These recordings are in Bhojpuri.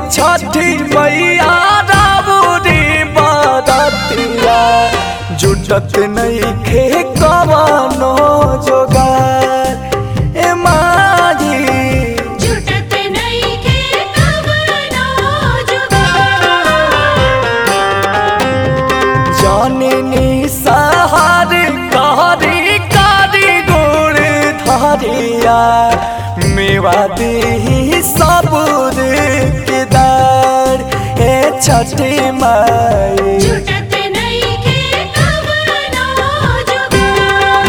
छठी मैया राबुरी बारतिया जुटत नहीं खे कवनो जोगार ए माही जुटत नइखे कवनो जुगार जननी सहार कारी कारी गोड़ धरिया मेवा दी सबूर के दार हे छठी माई जुटत नइखे कवनो जुगार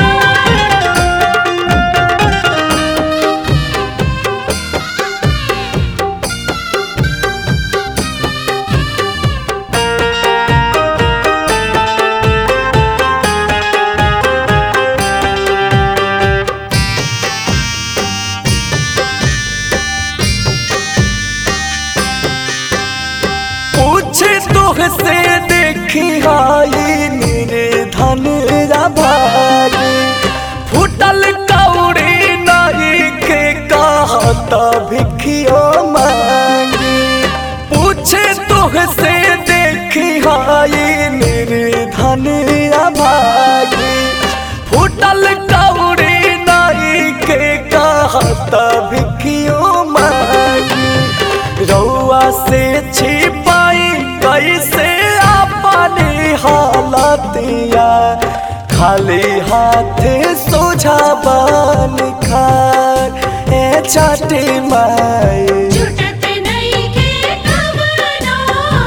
पूछ तुह से देखी हाई मेरे धन भागी फुटल कौड़ी नाई के कहता भिखियो मांगी पूछ तुह से देखी हाई मेरे धन भागी फुटल कौड़ी नाई के कहता भिखियो मांगी रउआ से छिपाई कैसे अपनी हालतिया खाली हाथ सोझा बन खार ए छठी माई जुटत नइखे कवनो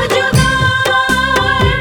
जुगार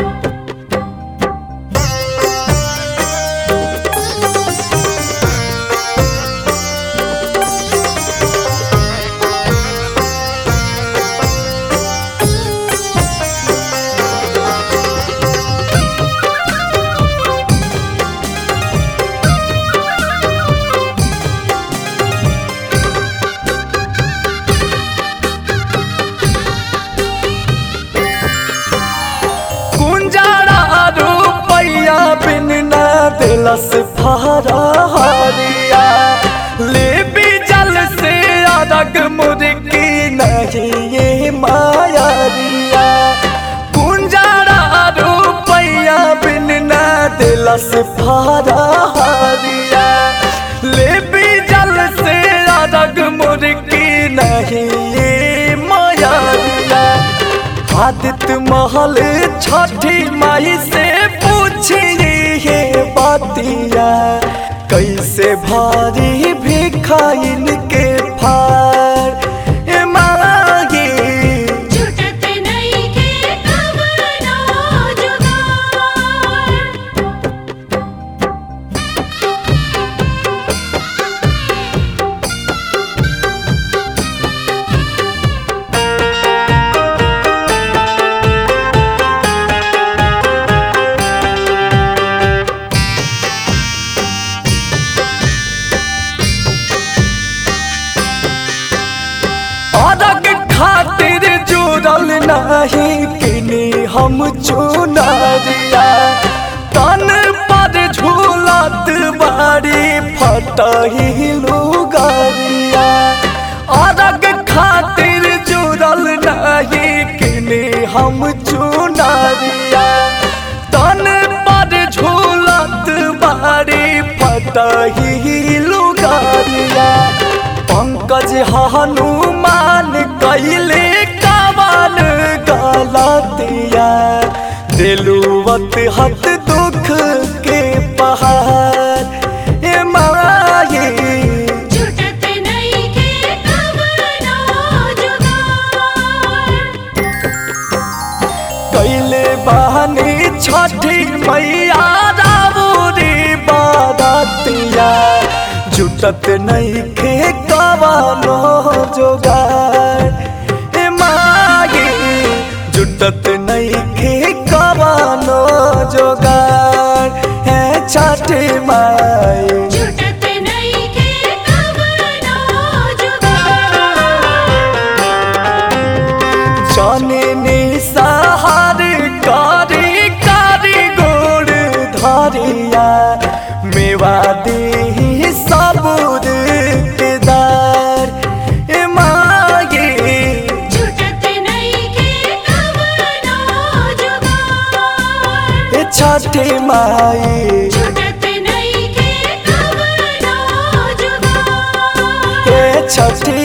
कुंजारा रुपैया बिन न दिलस फहरा हरिया ले भी जल से अरग मुर्गी नहीं ये मायारिया कुंजारा रुपैया बिन न दिलस फहरा हरिया ले भी जल से अरग मुर्गी नहीं ये मायारिया आदित्य महल छठी माई से पूछिए ये बातिया कैसे भारी भिखाइन के फार ए मागी जुटत नइखे कवनो जुगार अरग खातिर जुड़ल नहीं किनी हम चुनरिया तन पर झूलत बारी फटही लुगरिया अरग खातिर जुड़ल नहीं किनी हम चुनरिया तन पर झूलत बारी फटही लुगरिया पंकज हनुमान कैले कवन गलतिया दिलुवत हत दुख के पहाड़ ए माये जुटत नइखे कवनो जुगार कैले बहनी छठी मैया राबुरी बारतिया जुटत नहीं खे कवनो जोगार ए मागी जुटत नहीं खे कवनो जोगार है छठी माई जुटत नइखे कवनो जुगार जननी सहार कारी कारी गोड़ धरिया मेवा दी सबूर के दार ए मागी जुटत छठ